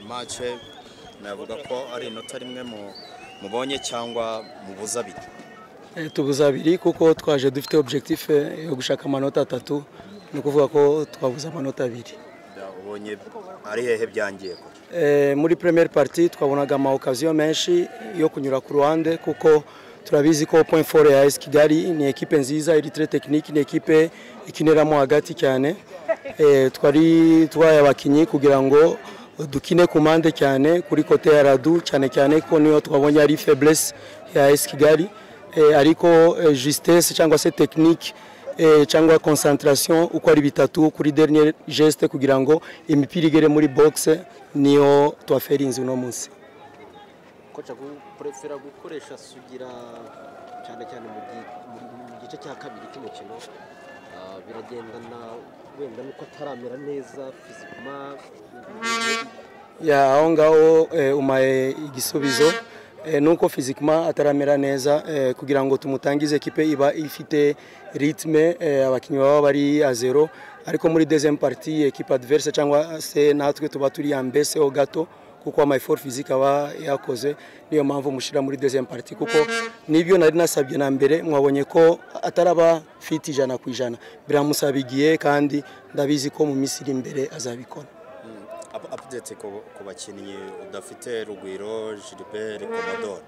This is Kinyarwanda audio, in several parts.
mace navuga ko ari inota rimwe mubonye cyangwa mubuza abiri tubuze abiri kuko twaje dufite objectif yo gushaka amanota atatu ni ukuvuga ko twabuze amanota abiri ubonye ari hehe byangiye ko Eh, muri premiere party twabonaga ama occasion menshi yo kunyura ku ruhande kuko turabizi ko point four ya AS Kigali ni ekipe nziza iri très technique ni ekipe ikineramo hagati cyane Eh, twari twaye abakinyi kugira ngo dukine ku mpande cyane kuri kote ya Radu cyane cyane ko niyo twabonye ari faiblesse ya AS Kigali Eh, ariko eh, justesse cyangwa se technique eh, cyangwa concentration uko ari bitatu kuri dernier geste kugira ngo imipira igere muri box niyo twaferinze uno munsi koca purefera gukoresha sugira cyane cyane mu gi- mu- mu gice cya kabiri cy'umukino ah, biragendana wenda nuko ataramera neza fizikama ya aho ngaho eh, umaye igisubizo eh, nuko fizikima ataramera neza eh, kugira ngo tumutangize ekipe iba ifite ritme eh, abakinnyi baba bari a zero ariko muri deuxième partie ekipe adverse cyangwa se natwe tuba turi ambeseho gato kuko ama effort physique aba yakoze niyo mpamvu mushira muri deuxième partie kuko nibyo nari nasabye na mbere mwabonye ko ataraba fit ijana ku ijana biramusabigiye kandi ndabizi ko mu minsi iri imbere azabikora update ku- ku bakinnyi udafite rugwiro gilbert commodore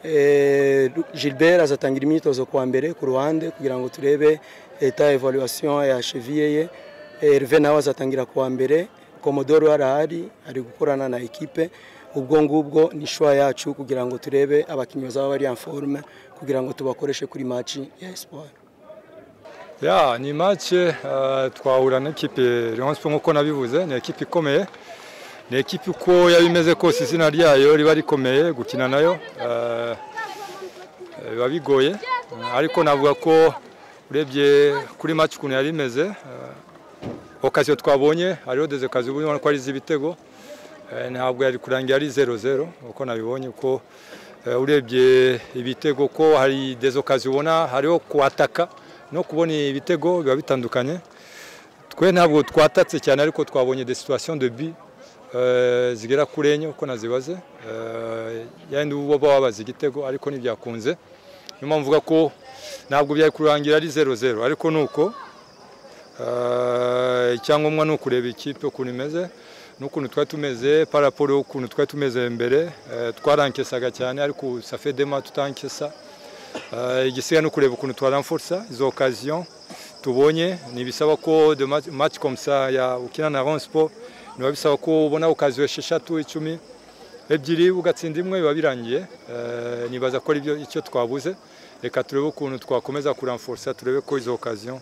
Eh, Gilbert azatangira imyitozo kuwa mbere ku ruhande kugira ngo turebe eta evaluation ya cheville ye Eh, Herve nawe azatangira kuwa mbere Commodore arahari ari gukorana na ekipe ubwo ngubwo ni shwa yacu kugira ngo turebe abakinnyi bazaba bari en forme kugira ngo tubakoreshe kuri maci ya Espoir ya ni match eh, twahura n'ikipe Rayon Sports nk'uko nabivuze ni ekipe ikomeye ni ekipe uko yaba imeze kose izina ryayo riba rikomeye gukina nayo eh, eh, biba bigoye Eh, ariko navuga ko urebye kuri match ukuntu yari imeze eh, okasiyo twabonye hariho deze kazi ubu ubona ko ari iz'ibitego Eh, ntabwo yari kurangira ari 0-0 uko nabibonye uko eh, urebye ibitego ko hari des occasions ubona hariho kuhataka no kubona ibitego biba bitandukanye twe ntabwo twatatse cyane ariko twabonye des situations de but eh, zigera kuri enye uko nazibaze Eh, yandi uba wabaza igitego ariko ntibyakunze niyo mpamvu mvuga ko ntabwo byari kurangira ari 0-0 ariko nuko Eh, icyangombwa ni ukureba ikipe ukuntu imeze n'ukuntu twari tumeze paraporo ukuntu twari tumeze mbere eh, twarankesaga cyane ariko safedema tutankesa Eh, igisigaye ni ukureba ukuntu twaramfursa izo okaziyo tubonye ntibisaba ko de match- match komsa ya ukina na Rayon Sport biba bisaba ko ubona okaziyo esheshatu icumi ebyiri ugatsinda imwe biba birangiye Eh, nibaza ko aribyo icyo twabuze reka turebe ukuntu twakomeza kuramfursa turebe ko izo okaziyo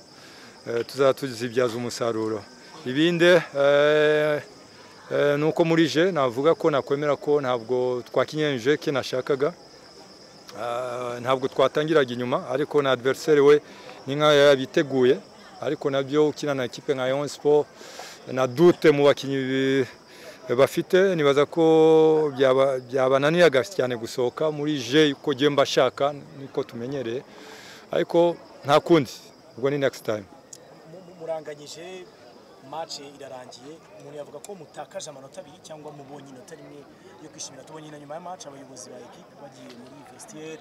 eh, tuzaba tuzibyaza umusaruro ibindi eh, eh, ni uko muri je navuga ko nakwemera ko ntabwo twakinyeje ke nashakaga Ah, ntabwo twatangiraga inyuma ariko na adversaire we ni nka yabiteguye ariko nabyo ukina na ekipe nka Rayon Sport na dute mu bakinnyi bi- bafite nibaza ko byaba- byabananiraga cyane gusohoka muri je uko ngiye mbashaka niko tumenyereye ariko nta kundi ubwo ni next time muranganyije mace irarangiye umuntu yavuga ko mutakaje amanota abiri cyangwa mubonye inota rimwe yo kwishimira tubonye na nyuma ya mace abayobozi ba ekipe bagiye muri vestiaire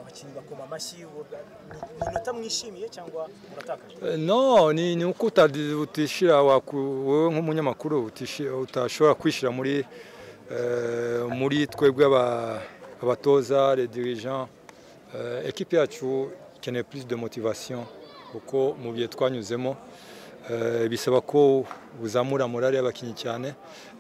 abakinnyi bakoma amashyi ubu- ni- ni inota mwishimiye cyangwa muratakaje Eh, No, ni, ni uko utadi- utishira waku- wowe nk'umunyamakuru utishi- utashobora kwishira muri eh, muri twebwe aba- abatoza les dirigeants eh, ekipe yacu ikeneye plus de motivation kuko mu bihe twanyuzemo eh, bisaba ko uzamura morale y'abakinnyi cyane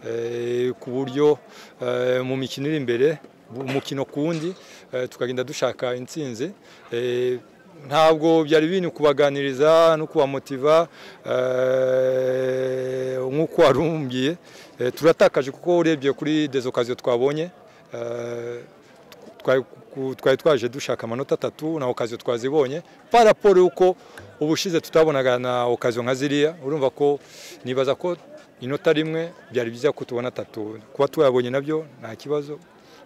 eh, ku buryo eh, mu mikino iri imbere umukino ku wundi eh, tukagenda dushaka intsinzi eh, ntabwo byari bintu kubaganiriza no kubamotiva eh, nk'uko warumbiye Eh, turatakaje kuko urebye kuri des occasions twabonye eh, twari ku- twari twaje dushaka amanota atatu na okaziyo twazibonye paraporo y'uko ubushize tutabonaga na okaziyo nka ziriya urumva ko nibaza ko inota rimwe byari byiza ko tubona atatu kuba tuyabonye nabyo nta kibazo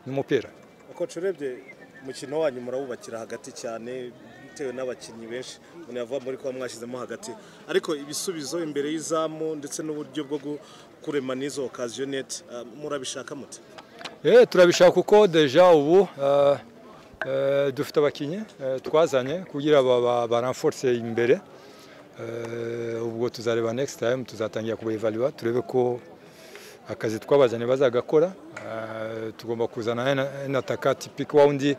n'umupira koci urebye umukino wanyu murawubakira hagati cyane bitewe n'abakinnyi benshi umuntu yavuga muri kuba mwashyizemo hagati ariko ibisubizo imbere y'izamu ndetse n'uburyo bwo gu- kurema n'izo okaziyo neti murabishaka mute Eh, turabishaka kuko deja ubu eh, eh, dufite abakinnyi eh, twazanye kugira ba- ba- baranforce imbere Eh, ubwo tuzareba next time tuzatangira kubaevalua turebe ko akazi twabazanye bazagakora Eh, tugomba kuzana en- en ataka tipike wa wundi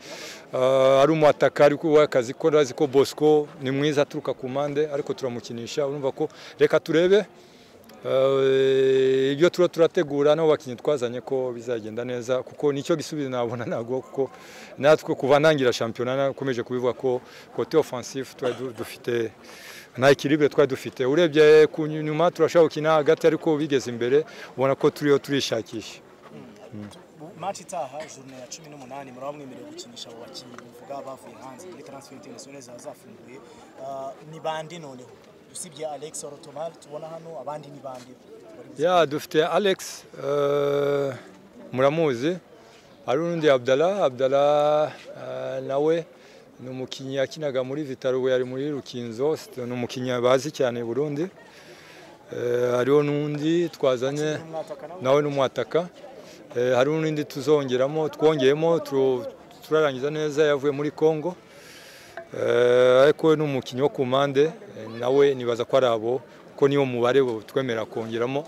eh, ari umu ataka ariko we akazi ko azi ko Bosco ni mwiza aturuka ku mpande ariko turamukinisha urumva ko reka turebe Eh, ibyo tuba turategura n'abo bakinnyi twazanye ko bizagenda neza kuko nicyo gisubizo nabona ntabwo kuko natwe kuva ntangira shampiyona nakomeje kubivuga ko kote offensif twari du- dufite nta ikiribwe twari dufite urebye ku nyuma turashobora gukina hagati ariko bigeze imbere ubona ko turiho turishakisha maci itaha jurune ya cumi n'umunani muraba mwemerewe gukinisha abo bakinnyi bivuga bavuye hanze muri transfer international zaba zafunguye Ah, ni bande noneho usibye alex orotomari tubona hano abandi ni bande ya dufite alex eh, muramuzi hari undi abdala abdala eh, nawe ni umukinnyi yakinaga muri vitaro ubu yari muri rukinzo C'était- ni umukinnyi bazi cyane i burundi Eh, hariho n'undi twazanye umwataka nawe nawe n'umwataka Eh, hari n'indi tuzongeramo twongeyemo tu- turarangiza neza yavuye muri congo Eh, ariko ni umukinnyi wo ku mpande eh, nawe nibaza ko ari abo ko niwo mubare bo twemera kongeramo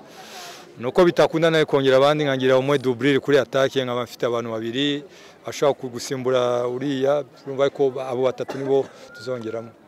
nuko bitakunda nawe kongera abandi nkagira umwe duburire kuri atake nkaba mfite abantu babiri ashobora kugusimbura uriya urumva ko abo batatu nibo tuzongeramo